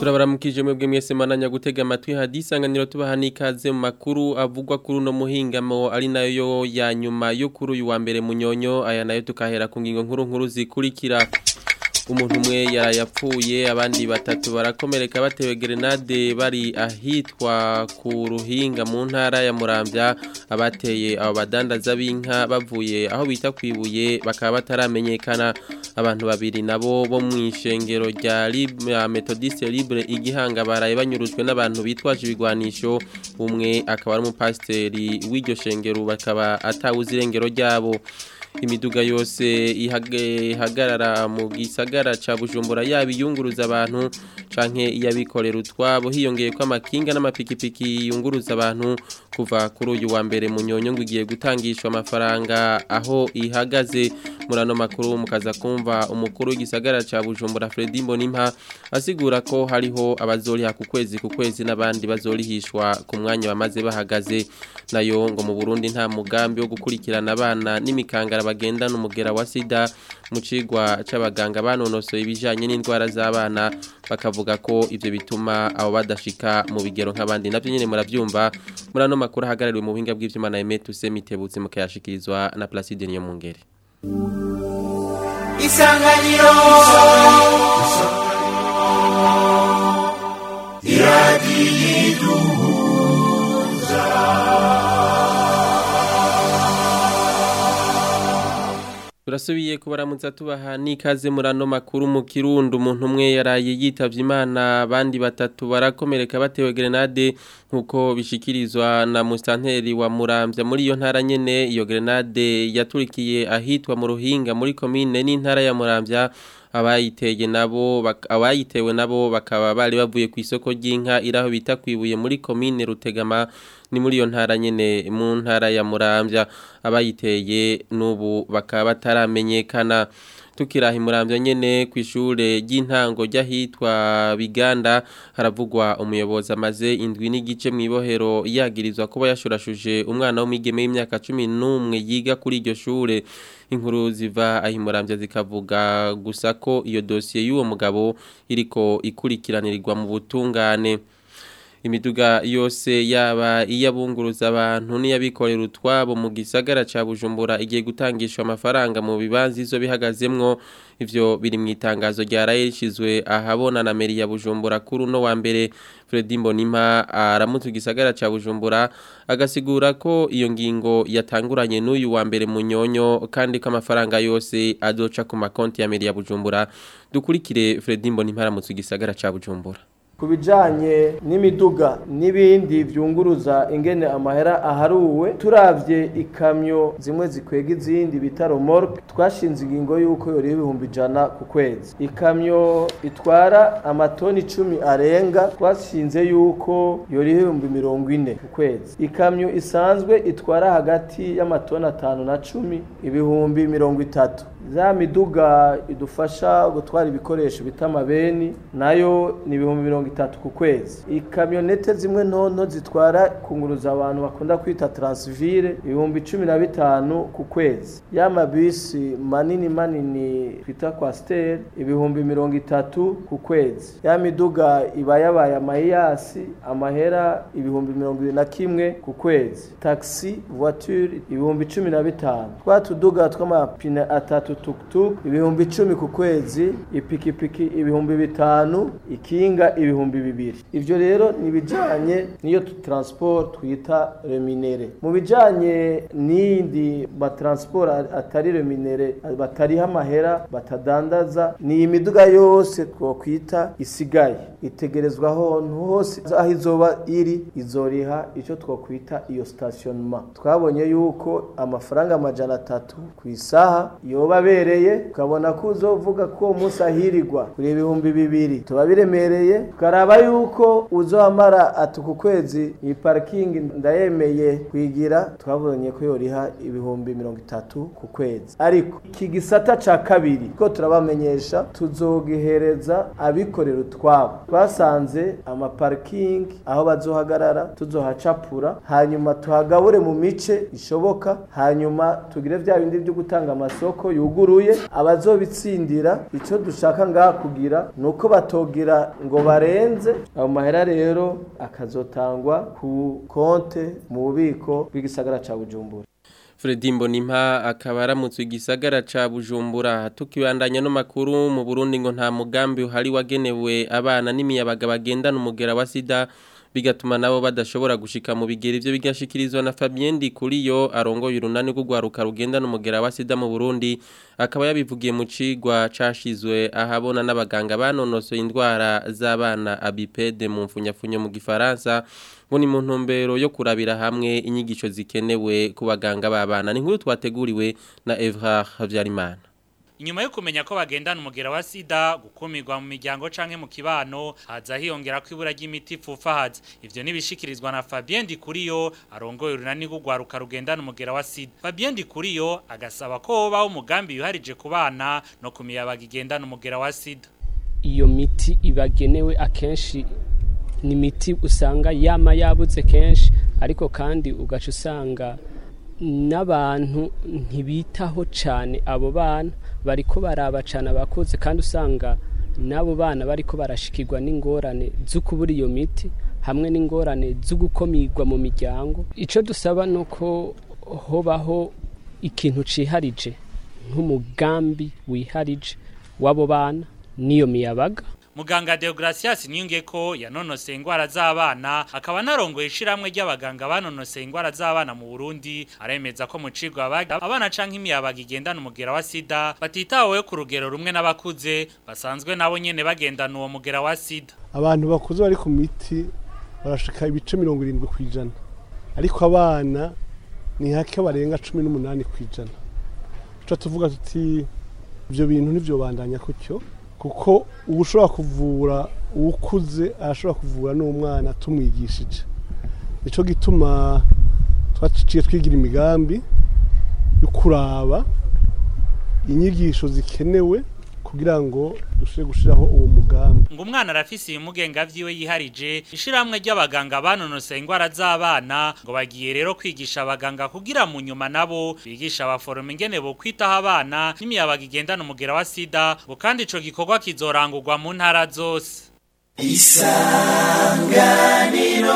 turabaramukije mwebwe mwese mananya gutega amatwi hadisanganiro tubaha n'ikaze mu makuru avugwa kuri uno muhingamo ari nayo ya nyuma yo kuri uyu wa mbere munyonyo aya nayo tukahera ku ngingo nkuru nkuru zikurikira umuntu umwe yarayapfuye abandi batatu barakomereka batewe grenade bari ahitwa ku ruhinga mu ntara ya Muramvya abateye abo badandaza b'inka bavuye aho bita kwibuye bakaba bataramenyekana abantu babiri nabo bo mu ishengero rya Methodiste Libre igihanga baraye banyurujwe n'abantu bitwaje ibigwanisho umwe akaba ari umupasiteri w'iryo shengero bakaba atawuzi irengero ryabo imiduga yose ihagarara mu gisagara ca Bujumbura yabiyunguruza abantu canke iyabikorera utwabo hiyongeye ko amakinga n'amapikipiki yunguruza abantu kuva kuri uyu wa mbere mu nyonyo ngo igiye gutangishwa amafaranga aho ihagaze murano makuru mukaza kumva umukuru w'igisagara ca Bujumbura Fredy Mbonimpa asigura ko hariho abazoriha ku kwezi ku kwezi n'abandi bazorihishwa ku mwanya bamaze bahagaze nayo ngo mu Burundi nta mugambi wo gukurikirana abana n'imikangara bagendana umugera wa sida mu cigwa c'abaganga banonosoye ibijanye n'indwara z'abana bakavuga ko ivyo bituma abo badashika mu bigero nk'abandi navyo nyene muravyumva muri ano makuru ahagarariwe mu buhinga bw'ivyuma na Emet Usemitebutse mukayashikirizwa na Placide Niyomungere Isanganiro Turasubiye kubaramutsa tubaha n'ikaze murano makuru mu Kirundo umuntu umwe yaraye yitavye Imana abandi batatu barakomereka batewe grenade nkuko bishikirizwa na mustanteri wa Muramvya muri iyo ntara nyene iyo grenade yaturikiye ahitwa mu Ruhinga muri commune n'intara ya Muramvya abayiteye nabo abayitewe nabo bakaba bari bavuye ku isoko ry'inka iraho bita kwibuye muri commune Rutegama ni muri iyo ntara nyene mu ntara ya Muramvya abayiteye nubu bakaba bataramenyekana tukiraha imuramvya nyene kwishure ry'intango ryahitwa Biganda haravugwa umuyobozi amaze indwi n'igice mwibohero yagirizwa kuba yashurashuje umwana w'umwigeme w'imyaka 11 yiga kuri iryo shure inkuru ziva ahimuramvya zikavuga gusa ko iyo dosiye y'uwo mugabo iriko ikurikiranirirwa mu butungane imiduga yose yaba iyabunguruza abantu n'iyabikorera utwabo mu gisagara ca Bujumbura igiye gutangishwa amafaranga mu bibanza izo bihagazemwo ivyo biri mu itangazo rya rayishizwe ahabona na meri ya Bujumbura kuri no wa mbere Fredy Mbonimpa aramutse igisagara ca Bujumbura agasigura ko iyo ngingo yatanguranye n'uyu wa mbere mu nyonyo kandi ko amafaranga yose azoca ku makonti ya meri ya Bujumbura dukurikire Fredy Mbonimpa aramutse igisagara ca Bujumbura ku bijyanye n'imiduga n'ibindi byunguruza ingene amahera aharuwe turabye ikamyo zimwe zikwega izindi bita romoroke twashinze ingingo y'uko yoriho ibihumbi ijana ku kwezi ikamyo itwara amatoni icumi arenga twashinze y'uko yoriho ibihumbi mirongo ine ku kwezi ikamyo isanzwe itwara hagati y'amatoni atanu na cumi ibihumbi mirongo itatu za miduga idufasha gutwara ibikoresho bita amabeni nayo ni ibihumbi mirongo itatu ku kwezi ikamyonete zimwe ntonto zitwara kunguruza abantu bakunda kwita taransivire ibihumbi cumi na bitanu ku kwezi y'amabisi manini manini twita kwasiteri ibihumbi mirongo itatu ku kwezi ya miduga iba yabaye amayiyasi amahera ibihumbi mirongo ibiri na kimwe ku kwezi taxi voiture ibihumbi cumi na bitanu twa tuduga tw'amapine atatu tukutuku ibihumbi icumi ku kwezi ipikipiki ibihumbi bitanu ikinga ibihumbi bibiri ivyo rero ni bijanye niyo transport twita reminere mu bijanye n'indi ba transport atari reminere batariha amahera batadandaza ni imiduga yose twokwita isigaye itegerezwa ahantu hose aho izoba iri izoriha icyo twokwita iyo stationnement twabonye yuko amafaranga amajana atatu ku isaha yoba abereye ukabona ko uzovuga ko uwo munsi ahirirwa kuri ibihumbi bibiri tuba biremereye tukaraba yuko uzohamara ati ku kwezi iyi parikingi ndayemeye kwigira twabonye ko yoriha ibihumbi mirongo itatu ku kwezi ariko iki gisata ca kabiri ko turabamenyesha tuzogihereza abikorera utwabo twasanze amaparikingi aho bazohagarara tuzohacapura hanyuma tuhagabure mu mice ishoboka hanyuma tugire vya bindi byo gutanga amasoko yuguruye abazobitsindira icyo dushaka ngaha kugira ni uko batogira ngo bare arenze ayo mahera rero akazotangwa ku konte mu bubiko bw'igisagara ca Bujumbura Fredi Mbonimpa akaba aramutse igisagara ca Bujumbura tukibandanya no makuru mu Burundi ngo nta mugambi uhari wagenewe abana n'imiyabaga bagendana umugera wa sida bigatuma nabo badashobora gushika mu bigeri ivyo bigashikirizwa na Fabien Ndikuriyo arongoye urunani rw'ugwaruka rugendana umugera wa sida mu Burundi akaba yabivugiye mu cigwa cashizwe ahabona n'abaganga banonosoye indwara z'abana abipede mu mfunyafunyo mu gifaransa ngo ni mu ntumbero yo kurabira hamwe inyigisho zikenewe ku baganga b'abana ni nkuru twateguriwe na Evra Havyarimana Inyuma yo kumenya ko bagendana umugera wa sida gukumirwa mu miryango canke mu kibano haza hiyongera ko ibura ry'imiti pfufahaza ivyo nibishikirizwa na Fabien Ndikuriyo arongoye urunani rw'ugwaruka rugendana umugera wa sida Fabien Ndikuriyo agasaba ko hobaho umugambi yuharije ku bana no ku miyabaga igendana umugera wa sida iyo miti ibagenewe akenshi ni imiti usanga yama yabuze kenshi ariko kandi ugaca usanga n'abantu ntibitaho cyane abo bana bariko baraba cyane abakuze kandi usanga n'abo bana bariko barashikirwa n'ingorane zo kubura iyo miti hamwe n'ingorane zo gukomirwa mu miryango icyo dusaba ni uko hobaho ikintu ciharije nk'umugambi wiharije w'abo bana n'iyo miyabaga Muganga Deogracias Niyongeko yanonose ingwara z'abana akaba narongoye ishiramwe ry'abaganga banonose ingwara z'abana mu Burundi aremeza ko mu cigwa abana canke imiyabaga igendana umugera wa sida batitaweho ku rugero rumwe n'abakuze basanzwe nabo nyene bagendana uwo mugera wa sida abantu bakuze bari ku miti barashika ibice mirongo irindwi ku ijana ariko abana ni hake barenga cumi n'umunani ku ijana tuca tuvuga tuti ibyo bintu nivyo bandanya kutyo kuko uba ushobora kuvura uwukuze arashobora kuvura n'umwana tumwigishije nicyo gituma twaciye twigira imigambi yo kuraba inyigisho zikenewe kugira ngo dushobore gushyiraho uwo mugambi ngo umwana arafise ibimugenga vyiwe yiharije ishiramwe ry'abaganga banonose ingwara z'abana ngo bagiye rero kwigisha abaganga kugira mu nyuma nabo bigisha abaforoma ingene bo kwitaho abana n'imiyabaga igendana umugera wa sida ngo kandi ico gikorwa kizorangurwa mu ntara zose isanganiro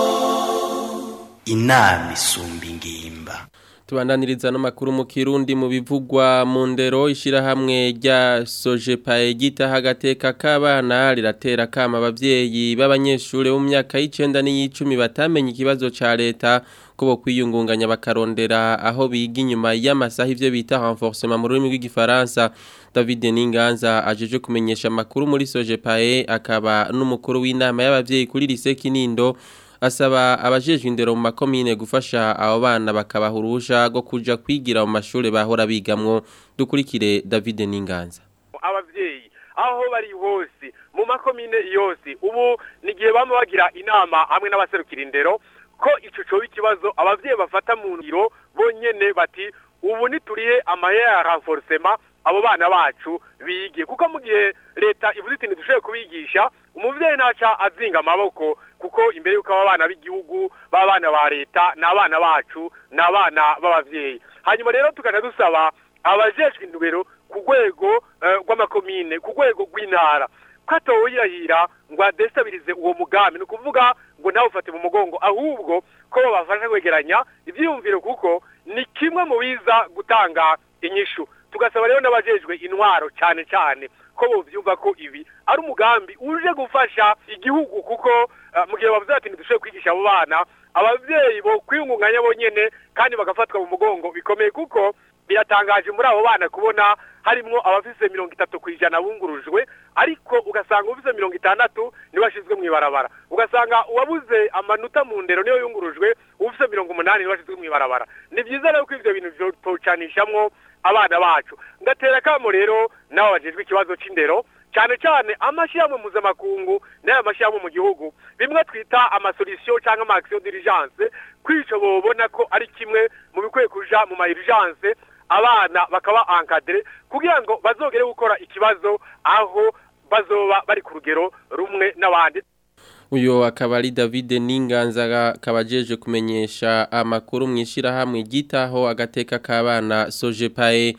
inama isumba ingimba tubandaniriza n'amakuru mu kirundi mu bivugwa mu ndero ishyirahamwe rya sojepaye gitaha agateka k'abana riratera kama ababyeyi b'abanyeshuri bo mu myaka y'icyenda n'iy'icumi batamenye ikibazo cya leta ko bo kwiyungunganya bakarondera aho biga inyuma y'amasaha ibyo bita renforcement mu rurimi rw'igifaransa David Ninganza ajeje kumenyesha amakuru muri sojepaye akaba n'umukuru w'inama y'ababyeyi kuri lise Kinindo asaba abajejwe indero mu makomine gufasha abo bana bakabaha urusha rwo kuja kwigira mu mashuri bahora bigamwo dukurikire David Ninganza abavyeyi aho bari hose mu makomine yose ubu ni gihe bama bagira inama hamwe n'abaserukira indero ko ico coba ikibazo abavyeyi bafata mu ngiro bonyene bati ubu nituriye amahera ya renforcement abo bana bacu bige kuko mu gihe leta ivuze iti ntidushoboye kubigisha umuvyeyi ntaca azinga amaboko kuko imbere y'uko aba bana b'igihugu b'abana ba leta ni abana bacu ni abana b'abavyeyi hanyuma rero tukaja dusaba abajejwe indubero ku rwego rw'amakomine ku rwego rw'intara ko atawuyirahira ngo adestabirize uwo mugambi ni ukuvuga ngo nawe ufate mu mugongo ahubwo ko babafasha kwegeranya ivyiyumviro kuko ni kimwe mu biza gutanga inyishu tugasaba rero n'abajejwe intwaro cyane cyane ko bovyumva ko ibi ari umugambi uje gufasha igihugu kuko mu gihe bavuze ati ntidushoboye kwigisha abo bana abavyeyi bo kwiyungunganya bonyene kandi bagafatwa mu mugongo bikomeye kuko biratangaje muri abo bana kubona harimwo abafise mirongo itatu ku ijana bungurujwe ariko ugasanga ufise mirongo itandatu niwe ashizwe mw'ibarabara ugasanga uwabuze amanota mu ndero niyo yungurujwe ufise mirongo umunani niwe ashizwe mw'ibarabara ni vyiza rero ko ivyo bintu vyotocanishamwo abana bacu ngatera kamo rero nabo bajejwe ikibazo c'indero cyane cyane amashyirahamwe mpuzamakungu n'aya mashyirahamwe mu gihugu bimwe twita amasolisiyo cyangwa ama action d'urgence kwico bobona ko ari kimwe mu bikwiye kuja mu ma urgence abana bakaba encadré kugira ngo bazogere gukora ikibazo aho bazoba bari ku rugero rumwe n'abandi uyo akaba ari David Ninganza akaba ajeje kumenyesha amakuru mu ishyirahamwe gitaho agateka k'abana Sojepae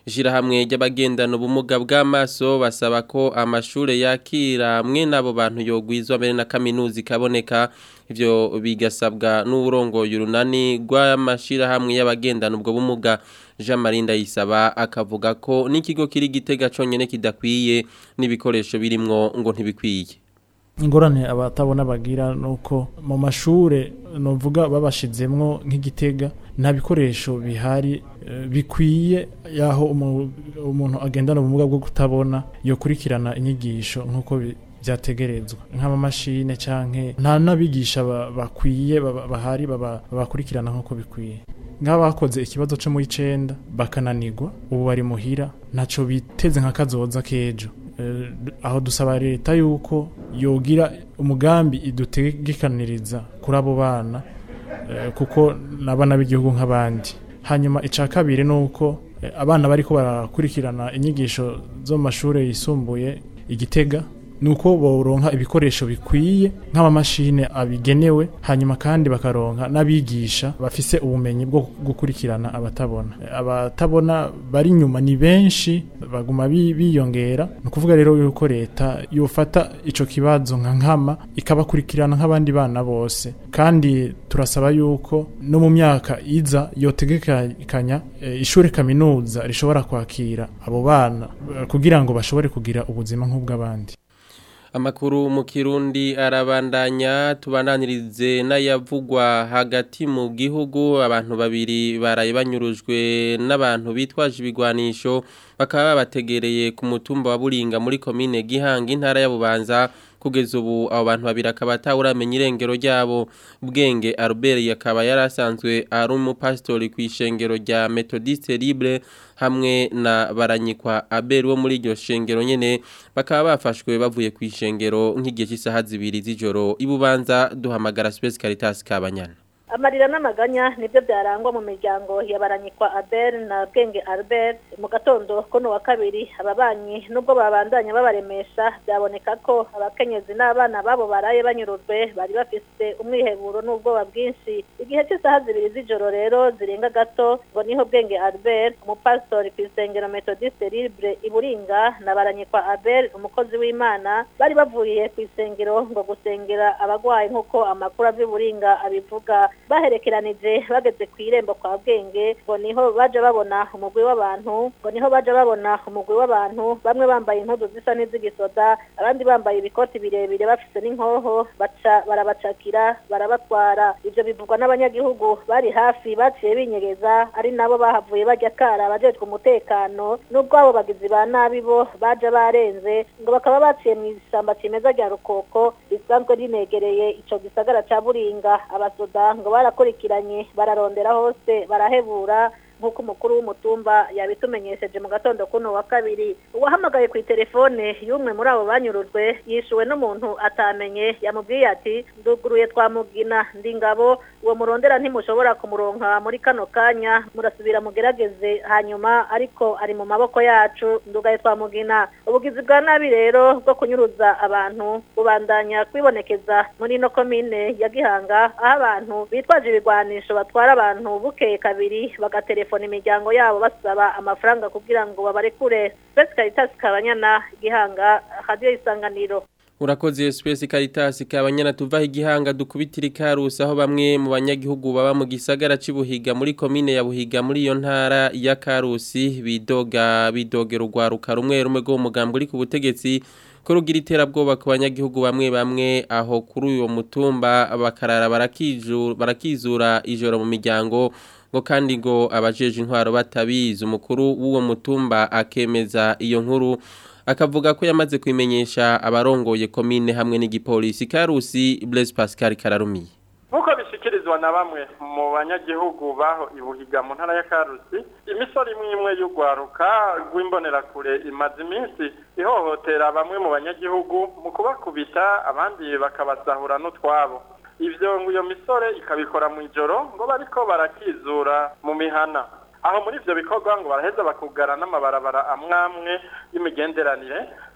Ishirahamwe ry'abagendana ubumuga bw'amaso basaba ko amashure yakira mwe nabo bantu yogwizwa mbere na kaminuza ikaboneka ivyo bigasabwa n'uburongoye urunani rw'amashirahamwe y'abagendana ubwo bumuga Jean Marie Ndayisaba akavuga ko n'ikigo kiri gitega conyene kidakwiye n'ibikoresho birimwo ngo ntibikwiye ingorane abatabona bagira nuko mu mashure novuga babashizemwo nk'igitega nta bikoresho bihari eh, bikwiye yaho umu- umuntu agendana ubumuga bwo kutabona yokurikirana inyigisho nk'uko bi- vyategerezwa nk'amamashine canke nta n'abigisha ba- bakwiye baba- bahari baba- babakurikirana nk'uko bikwiye nk'abakoze ikibazo co mu icenda bakananirwa ubu bari muhira ntaco biteze nka kazoza k'ejo Eh, aho dusaba leta yuko yogira umugambi idutegekaniriza kuri abo bana eh, kuko n'abana b'igihugu nk'abandi hanyuma ica kabiri ni uko eh, abana bariko barakurikirana inyigisho zo mu mashuri yisumbuye igitega ni uko boronka ibikoresho bikwiye nk'amamashine abigenewe hanyuma kandi bakaronka n'abigisha bafise ubumenyi bwo gukurikirana abatabona Eh, abatabona bari inyuma ni benshi baguma bi- biyongera ni ukuvuga rero yuko leta yofata ico kibazo nka nkama ikabakurikirana nk'abandi bana bose kandi turasaba yuko no mu myaka iza yotegekanya eh, ishure kaminuza rishobora kwakira abo bana eh, kugira ngo bashobore kugira ubuzima nk'ubw'abandi Amakuru mu Kirundi arabandanya tubananirize n'ayavugwa hagati mu gihugu abantu babiri baraye banyurujwe n'abantu bitwaje ibigwanisho bakaba babategereye ku mutumba wa Buringa muri komine Gihanga intara ya Bubanza kugeza ubu abo bantu babiri akaba atawuramenya irengero ryabo Bwenge Albert yakaba yarasanzwe ari umupastori ku ishengero rya Methodiste Libre hamwe na baranyikwa Abel wo muri iryo shengero nyene bakaba bafashwe bavuye ku ishengero nk'igihe cy'isaha zibiri z'ijoro ibubanza duhamagara Space Caritas Kabanyana amarira n'amaganya nibyo byarangwa mu miryango ya baranyikwa Abel na Bwenge Albert mu gatondo kono wa kabiri ababanyi nubwo babandanya babaremesha byaboneka ko abakenyezi n'abana babo baraye banyurujwe bari bafise umwiheburo n'ubwoba bwinshi igihe cy'isaha zibiri z'ijoro rero zirenga gato ngo niho Bwenge Albert umupastori ku isengero Methodiste Libre iburinga na baranyikwa Abel umukozi w'Imana bari bavuye ku isengero ngo gusengera abagwayi nk'uko amakuru avy'uburinga abivuga baherekeranije bageze ku irembo kwa bwenge ngo niho baje babona umugwi w'abantu ngo niho baje babona umugwi w'abantu bamwe bambaye impuzu zisa n'iz'igisoda abandi bambaye ibikoti birebire bafise n'inkoho baca barabacakira barabatwara ivyo bivugwa n'abanyagihugu bari hafi baciye binyegeza ari nabo bahavuye bajya kara abajejwe umutekano n'ubwo abo bagizi ba nabi bo baje barenze ngo bakaba baciye mu ishyamba cimeza rya rukoko risanzwe rinegereye ico gisagara ca buringa abasoda ngo barakurikiranye bararondera hose barahebura nk'uko umukuru w'umutumba yabitumenyesheje mu gatondo kuno wa kabiri uwahamagaye ku itelefone y'umwe muri abo banyurujwe yishuwe n'umuntu atamenye yamubwiye ati nduguruye twamugina ndi ngabo uwo murondera ntimushobora kumuronka muri kano kanya murasubira mugerageze hanyuma ariko ari mu maboko yacu ndugaye twamugina ubugizi bwa nabi rero bwo kunyuruza abantu bubandanya kwibonekeza muri ino komine ya gihanga aho abantu bitwaje ibigwanisho batwara abantu bukeye kabiri bagatelefona imiryango yabo basaba amafaranga kugira ngo babarekure Space Caritas Kabanyana gihanga radio isanganiro Urakoze Space Caritas Kabanyana tuvaho igihanga dukubitira ikarusi aho bamwe mu banyagihugu baba mu gisagara cibuhiga muri komine ya Buhiga muri iyo ntara ya Karusi bidoga bidogera urwaruka rumwe rumwe rwo mugambo uri ku butegetsi ko rugira iterabwoba ku banyagihugu bamwe bamwe aho kuri uyo mutumba bakarara barakizura barakizura ijoro mu miryango ngo kandi ngo abajeje intwaro batabizi umukuru w'uwo mutumba akemeza iyo nkuru akavuga ko yamaze kwimenyesha abarongoye komine hamwe n'igipolisi Karusi Blaise Pascal Kararumiye nk'uko bishyikirizwa na bamwe mu banyagihugu baho ibuhiga mu ntara ya karusi imisoro imwe imwe y'urwaruka rw'imbonerakure imaze iminsi ihohotera bamwe mu banyagihugu mu kubakubita abandi bakabasahura n'utwabo ibyo ngo iyo misore ikabikora mu ijoro ngo bariko barakizura mu mihana aho muri ivyo bikorwa ngo baraheza bakugara n'amabarabara amwamwe y'imigenderanire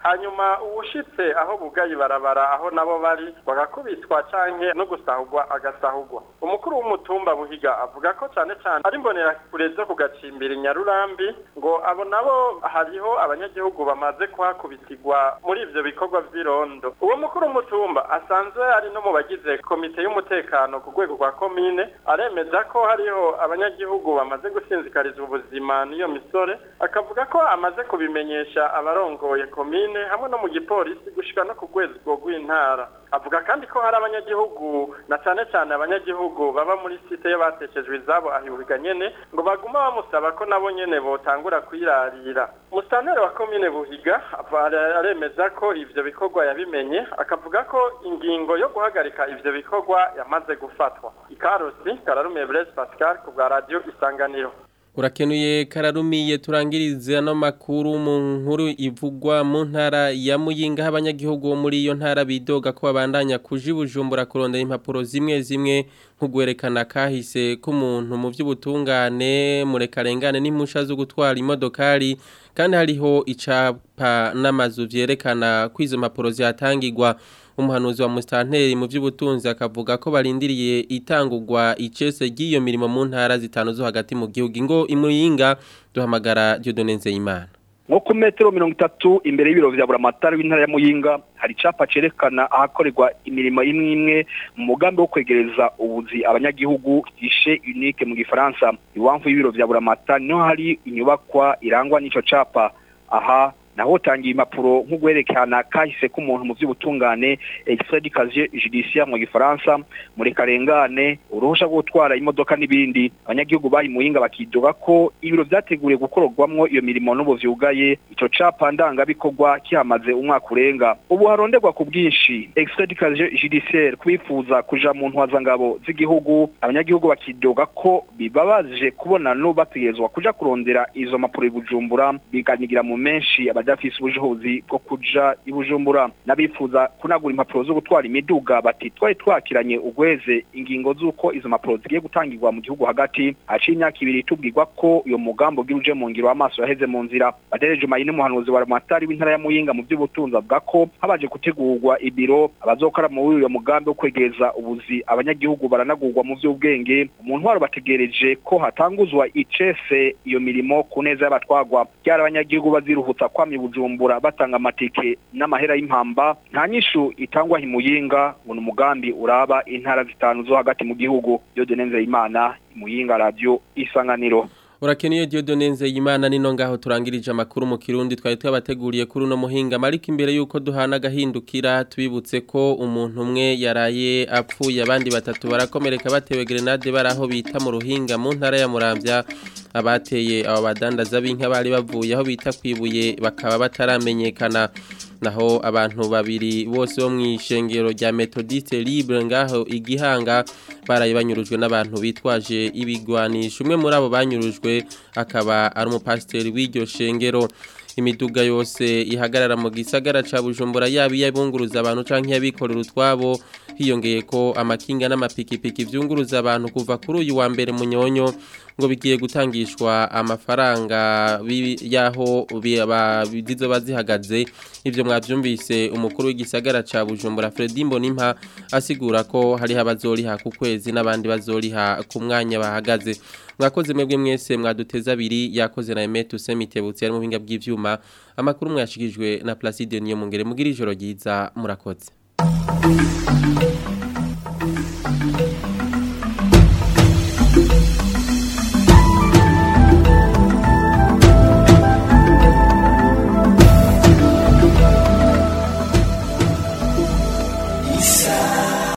hanyuma uwushitse aho bugaye barabara aho nabo bari bagakubitwa canke no gusahurwa agasahurwa umukuru w'umutumba buhiga avuga ko cane cane ari mbonera kure zo kugacimbira inyarurambi ngo abo nabo hariho abanyagihugu bamaze kuhakubitirwa muri ivyo bikorwa vy'irondo uwo mukuru w'umutumba asanzwe ari no mu bagize komite y'umutekano ku rwego rwa komine aremeza ko hariho abanyagihugu bamaze gusinzikariza ubuzima n'iyo misore akavuga ko amaze kubimenyesha abarongoye komine hamwe no mu gipolisi gushika no ku rwego rw'intara avuga kandi ko hari abanyagihugu na cane cane abanyagihugu baba muri site y'abateshejwe izabo ahibuhiga nyene ngo baguma bamusaba ko nabo nyene botangura kwirarira musanteri wa komine buhiga aremeza ko ivyo bikorwa yabimenye akavuga ko ingingo yo guhagarika ivyo bikorwa yamaze gufatwa ikarusi kararumiye Blaise Pascal ku bwa radio isanganiro Urakenuye kararumiye turangirize no makuru mu nkuru ivugwa mu ntara ya Muyinga abanyagihugu bo muri iyo ntara bidoga ko babandanya kujibujumbura kurondera impapuro zimwe zimwe nkugwerekana kahise k'umuntu mu by'ubutungane murekarengane n'impusha zo gutwara imodokari kandi hariho icapa n'amazu vyerekana ko izo mpapuro zihatangirwa umuhanuzi wa mustanteri mu by'ubutunzi akavuga ko barindiriye itangurwa icese ry'iyo mirimo mu ntara zitanu zo hagati mu gihugu ingo imuyinga duhamagara Dieudonne Nzeyimana nko ku metero mirongo itatu imbere y'ibiro vya buramatari w'intara ya muyinga hari icapa cerekana ahakorerwa imirimo imwe imwe mu mugambi wo kwegereza ubuzi abanyagihugu gishe unique mu gifaransa iwamvu y'ibiro vya buramatari niho hari inyubakwa irangwa n'ico capa aha naho tangiye impapuro nk'ugwerekana kahise k'umuntu mu by'ubutungane extrait du casier judiciaire mu gifaransa muri karengane uruhusha rwo gutwara imodoka n'ibindi abanyagihugu bahi muhinga bakidoga ko ibiro vyateguriye gukororwamwo iyo mirimo n'ubu vyugaye ico capa ndangabikorwa kihamaze umwaka urenga ubu haronderwa ku bwinshi extrait du casier judiciaire kubifuza kuja mu ntwazangabo z'igihugu abanyagihugu bakidoga ko bibabaje kubona no bategerezwa kuja kurondera izo mpapuro i bujumbura biganigira mu menshi abadafise ubushobozi bwo kuja i bujumbura n'abifuza kunagura impapuro zo gutwara imiduga bati twari twakiranye ugweze ingingo z'uko izo mpapuro zigiye gutangirwa mu gihugu hagati haciye imyaka ibiri tubwirwa ko uyo mugambo ugira uje mu ngiro amaso yaheze mu nzira badereje mayine umuhanuzi wa ramatari w'intara ya muyinga mu by'ubutunzi avuga ko habaje gutegurwa ibiro abazokora muri uyo mugambi wo kwegereza ubuzi abanyagihugu baranagurwa mu by'ubwenge umuntu waro bategereje ko hatanguzwa icese iyo mirimo ku neza y'abatwagwa byari abanyagihugu baziruhutsa kwamye bujumbura batanga amatike n'amahera y'impamba nta nyishu itangwa himuyinga ngo ni umugambi uraba intara zitanu zo hagati mu gihugu Dieudonne Nzeyimana imuyinga radio isanganiro Urakeniye Dieudonne Nzeyimana nino ngaho turangirije amakuru mu Kirundi twari twabateguriye kuri uno muhinga mariko imbere yuko duhana gahindukira tubibutse ko umuntu umwe yaraye apfuye abandi batatu barakomereka batewe grenade baraho bita mu ruhinga mu ntara ya Muramvya abateye abo badandaza b'inka bari bavuye aho bita kwibuye bakaba bataramenyekana naho abantu babiri bose bo mw'ishengero rya Methodiste Libre ngaho igihanga baraye banyurujwe n'abantu bitwaje ibigwanisho umwe muri abo banyurujwe akaba ari umupasiteri w'iryo shengero imiduga yose ihagarara mu gisagara ca Bujumbura yabi yabunguruza abantu canke yabikorera utwabo hiyongeye ko amakinga n'amapikipiki vyunguruza abantu kuva kuri uyu wa mbere munyonyo ngo bigiye gutangishwa amafaranga yaho bizo bazihagaze ivyo mwavyumvise umukuru w'igisagara ca Bujumbura Fredy Mbonimpa asigura ko hari abazoriha ku kwezi n'abandi bazoriha ku mwanya bahagaze mwakoze mwebwe mwese mwaduteza abiri yakoze na Emetu Semitebutse ari mu binga bw'ivyuma amakuru mwashikijwe na Placide Niyo mungere mugira ijoro ryiza murakoze